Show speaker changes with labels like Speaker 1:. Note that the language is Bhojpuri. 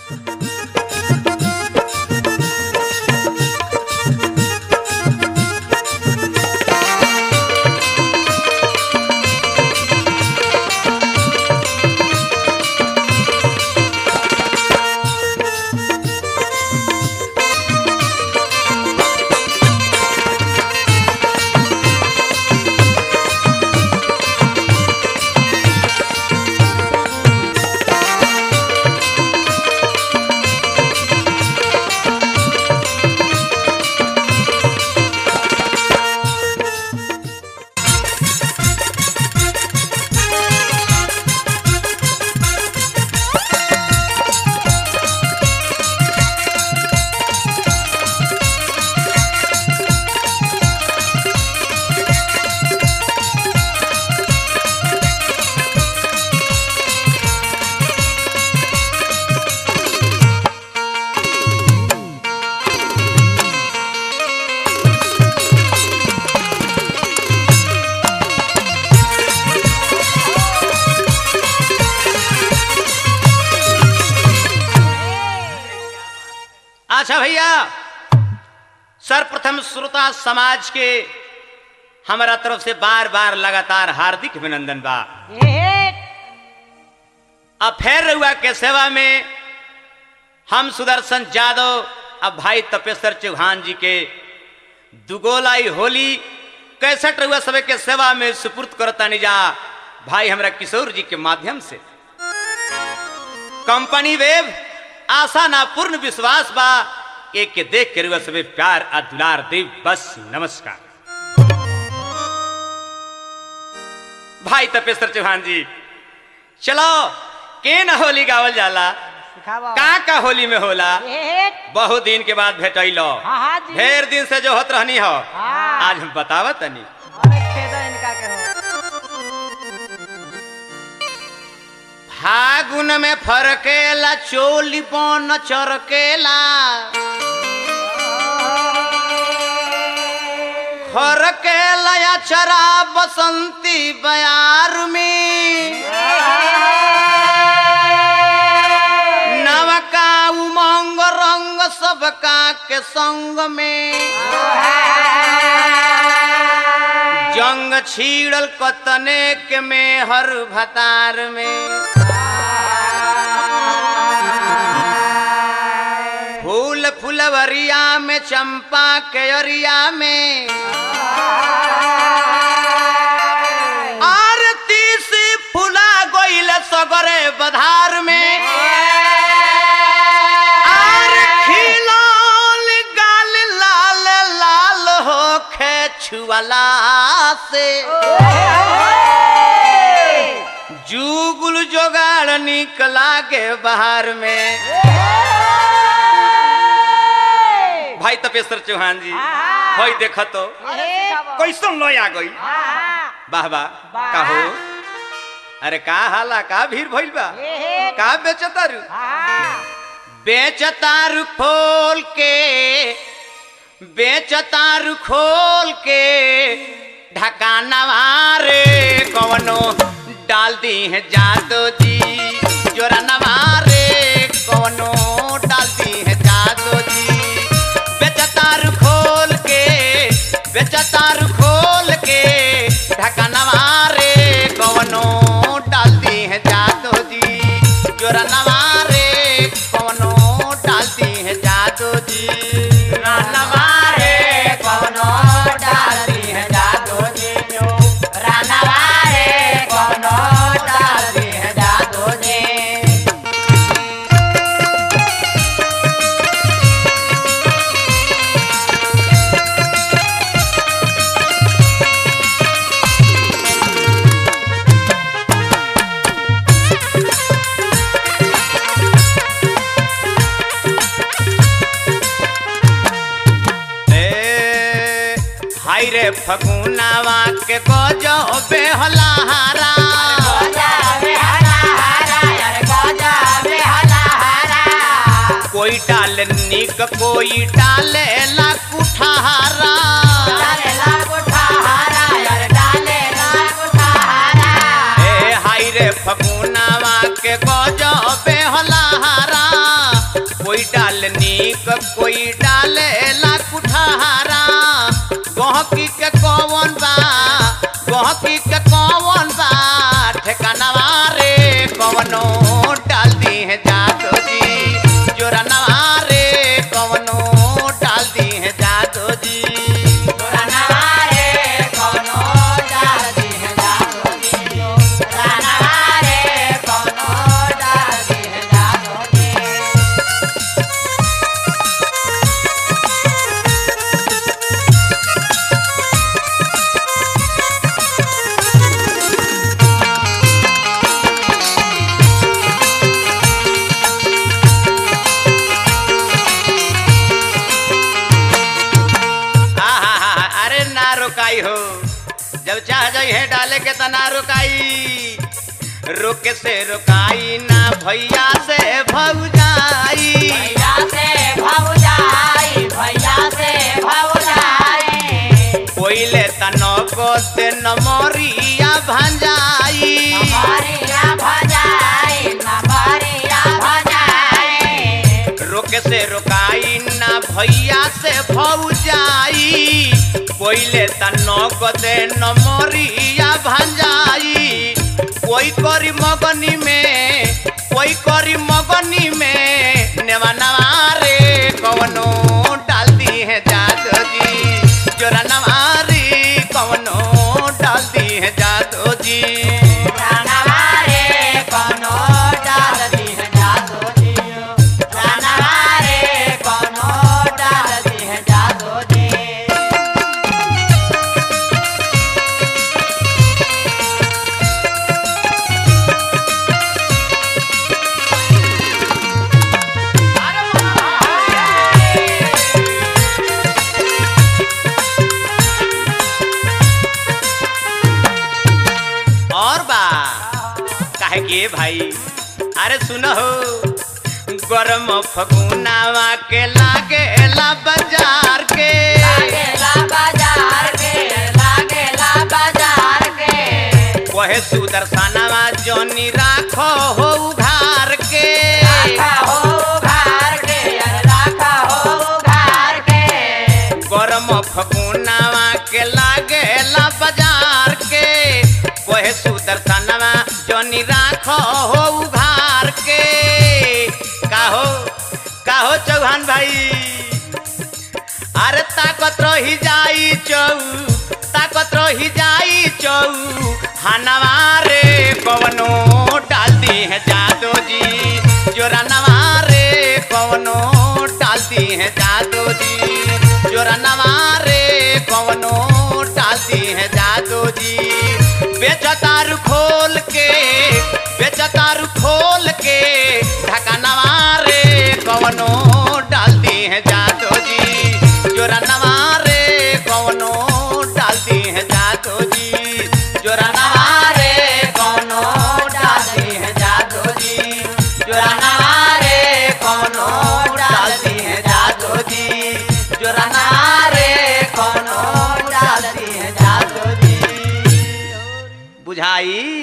Speaker 1: अच्छा भैया सर्वप्रथम श्रोता समाज के हमारा तरफ से बार बार लगातार हार्दिक अभिनंदन बा अब फेर रहुआ के सेवा में हम सुदर्शन यादव अब भाई तपेश्वर चौहान जी के दुगोलाई होली कैसठ रहुआ सब के सेवा में सुपुर्द करता निजा भाई हमरा किशोर जी के माध्यम से कंपनी वेब आशा ना पूर्ण विश्वास बा एक के देख के रुआ सबे प्यार आ दुलार देव बस नमस्कार भाई तपेश्वर चौहान जी चलो के न होली गावल जाला
Speaker 2: सिखावा
Speaker 1: का का होली में होला
Speaker 2: एक
Speaker 1: बहुत दिन के बाद भेटैलो
Speaker 2: हाँ हाँ जी
Speaker 1: ढेर दिन से जो होत रहनी हो
Speaker 2: हाँ।
Speaker 1: आज हम बतावत तनी
Speaker 2: अरे खेदा इनका के हो
Speaker 1: फागुन में फरकेला चोली बन चरकेला फरकेला या चरा बसंती बयार में नवका उमंग रंग सबका के संग में जंग छीड़ल कतने के में हर भतार में फूल फुलवरिया में चंपा के अरिया में आरती से फुला गोइल सगरे बधार में आर खिलौल गाल लाल लाल होखे छुअला से जुगुल जोगाड़ निक लागे बाहर में भाई तपेश्वर चौहान जी
Speaker 2: हाँ।
Speaker 1: भाई देखो तो कैसन लो आ गई वाह वाह
Speaker 2: वाह।
Speaker 1: का हो अरे का हाला का भीड़ भइल बा का बेचतारू बेचतारू खोल के बेचतारू खोल के ढकानवा रे कवनो डाल दी है जादो जी जोरा नवारे कवनो डाल दी है जादो जी बेचतारू खोल के बेचतारू खोल के ढकानवा रे कवनो डाल दी है जादो जी जोरा नवारे कवनो डाल दी है जादो जी नवारे कवनो डाल दी है जादो जी रानवारे कवनो डाल दी है जादो जी ए हाय रे फगुनावा के गजो बेहलाहारा कोई डाले निक कोई डाले ला कुठारा ए हाय रे फगुनावा के गजो बेहलाहारा नीक कोई डाले ला कुठारा गहकी के कौन बा गहकी के कौन बा ठेकानवा रे कवनो डाल दी है जादो जी जोरा नवा रे कवनो डाल दी है जादो जी आहा, अरे ना रुकाई हो जब चाह जाई है डाले के त ना रुकाई रुके से रुकाई ना भैया से भौजाई कोइले त नको से नमरिया भंजाई रुके से रुकाई ना भैया से भौजाई कोइले त नको से नमरिया भंजाई कोई करी मगनी में कोई करी मगनी में नेवा नवा रे कवनो डाल दी है जादो जी जोरा नवा रे कवनो डाल दी है जादो जी और बा काहे के भाई अरे सुनो गरम फगुनावा के लागे ला बाजार के वहे सुदर्शनवा जोनी राखो हो उघार के गरम फगुनावा के लागे ला बाजार के वहे सुदर्शनवा जोनी राखो हो उघार के काहो काहो चौहान भाई अरे ताकत रही जाई चौ ताकत रही जाई चौ हनवा रे कवनो डाल दी है जादो जी जोरा नवा रे कवनो डाल दी है जादो जी जोरा नवा रे कवनो डाल दी है जादो जी बेचतारू खोल के बेचतारू खोल के ढकानवा रे कवनो डाल दी है जादो जी जोरा नवा रे कवनो डाल दी है जादो जी जोरा नवा रे कवनो डाल दी है जादो जी जोरा नवा रे कवनो डाल दी है जादो जी जोरा नवा रे कवनो डाल दी है जादो जी बुझाई